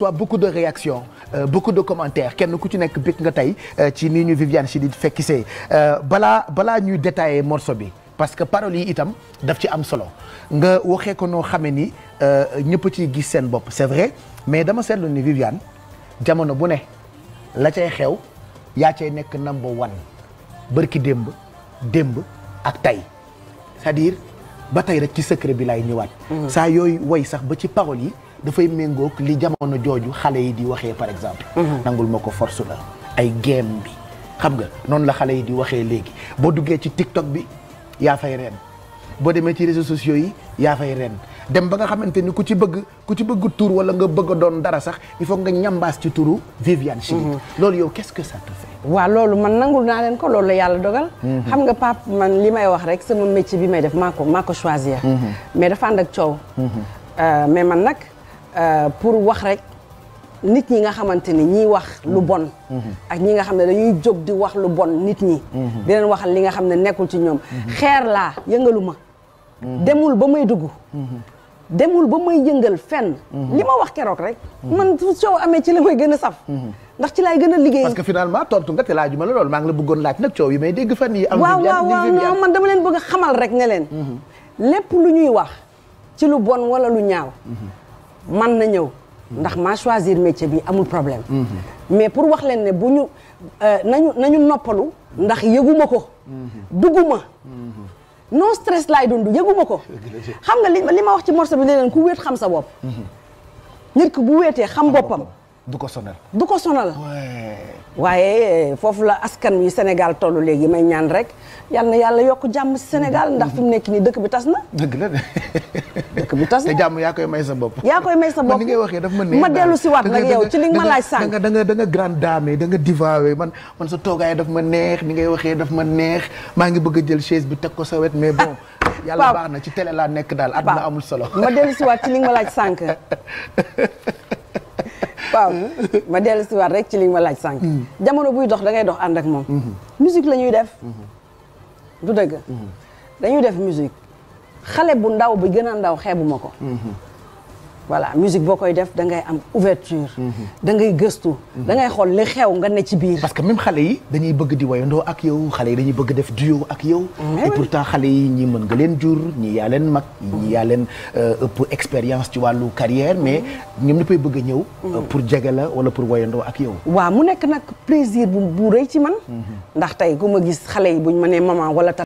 reçoit beaucoup de réactions euh, beaucoup de commentaires kenn ku ci nekk bëgg nga tey euh, ci nii ñu Viviane Chidid fekkisee balaa balaa ñuy détailler morceau bi parce que paroles yi itam daf ci am solo nga waxee ko noo xamee ni ñëpp ciy gis seen bopp c'est vrai mais dama seetlu ni Viviane jamono bu ne la cay xew yaa cay nekk number one bërki démb démb ak tey c'est-à-dire ba tey rek ci secret bi laay ñëwaat. saa yooyu woy sax ba ci paroles yi dafay méngoog li jamono jooju xale yi di waxee par exemple. nangul ma ko force la ay game bi xam nga noonu la xale yi di waxee léegi boo duggee ci TikTok bi yaa fay reen boo demee ci réseaux sociaux yi yaa fay reen dem ba nga xamante ni ku ci bëgg ku ci bëgg tur wala nga bëgg a doon dara sax il faut nga ñambaas ci turu Viviane Chidid. loolu yow qu'est-ce que ça te fait. waaw loolu man nangul naa leen ko loolu la yàlla dogal. xam nga pap man li may wax rek sama métier bi may def maa ko maa ko choisir. mais dafa ànd ak coow. mais man nag pour wax rek nit ñi nga xamante ni ñiy wax lu bon. ak ñi nga xam ne dañuy jóg di wax lu bon nit ñi. di leen waxal li nga xam ne nekkul ci ñoom. xeer laa yëngalu ma. demul ba may dugg. demul ba may yëngal fenn. li ma wax keroog rek. man su coow amee ci la may gën a saf. ndax ci laay gën a liggéey. parce que finalement tontu nga te laajuma la loolu maa ngi la bëggoon laaj nag coow yi may dégg fan yi am waaw waaw waaw non man dama leen bëgg a xamal rek ne leen. lépp lu ñuy wax ci lu bon wala lu ñaaw. man na ñëw. ndax maa choisir métier bi amul problème. mais pour wax leen ne bu ñu nañu nañu noppalu. ndax yëguma ko. dugguma. non stress laay dund yëguma ko. xam nga li li ma wax ci morceau bi ne leen ku wéet xam sa bopp. nit ku bu wéetee xam boppam. du ko sonal. du ko sonal. waaye foofu la askan wi Sénégal tollu léegi may ñaan rek yal na yàlla yokk jàmm si Sénégal ndax fi mu nekk nii dëkk bi tas na. dëgg la de. dëkk bi tas na te jàmm yaa koy may sa bopp. yaa koy may sa bopp ni ngay waxee daf ma neex ma dellu si waat nag yow ci li nga ma laaj sànq. da nga da nga da nga grande dame da nga divawe man man sa toogaay daf ma neex ni ngay waxee daf ma neex maa ngi bëgg a jël chaise bi teg ko sa wet mais bon. yàlla baax na ci télé laa nekk daal àdduna amul solo. ma dellu si waat ci li nga ma laaj sànq. waaw ma dellu si waat rek ci li nga ma laaj sànq. jamono buy dox da ngay dox ànd ak moom. musique la ñuy def. du dëgg. dañuy def musique xale bu ndaw bi gën a ndaw xeebuma ko. voilà musique boo koy def da ngay am ouverture da ngay gëstu da ngay xool li xew nga ne ci biir parce que même xale yi dañuy bëgg di woyandoo ak yow xale yi dañuy bëgg def duo ak yow et pourtant xale yi ñi mën nga leen jur ñi yaa leen mag ñi yaa leen ëpp expérience ci wàllu carrière mais ñoom ñëppay bëgg a ñëw pour jege la wala pour woyandoo ak yow waaw mu nekk nag plaisir bu bu rëy ci man ndax tey ku ma gis xale yi buñ ma nee maman wala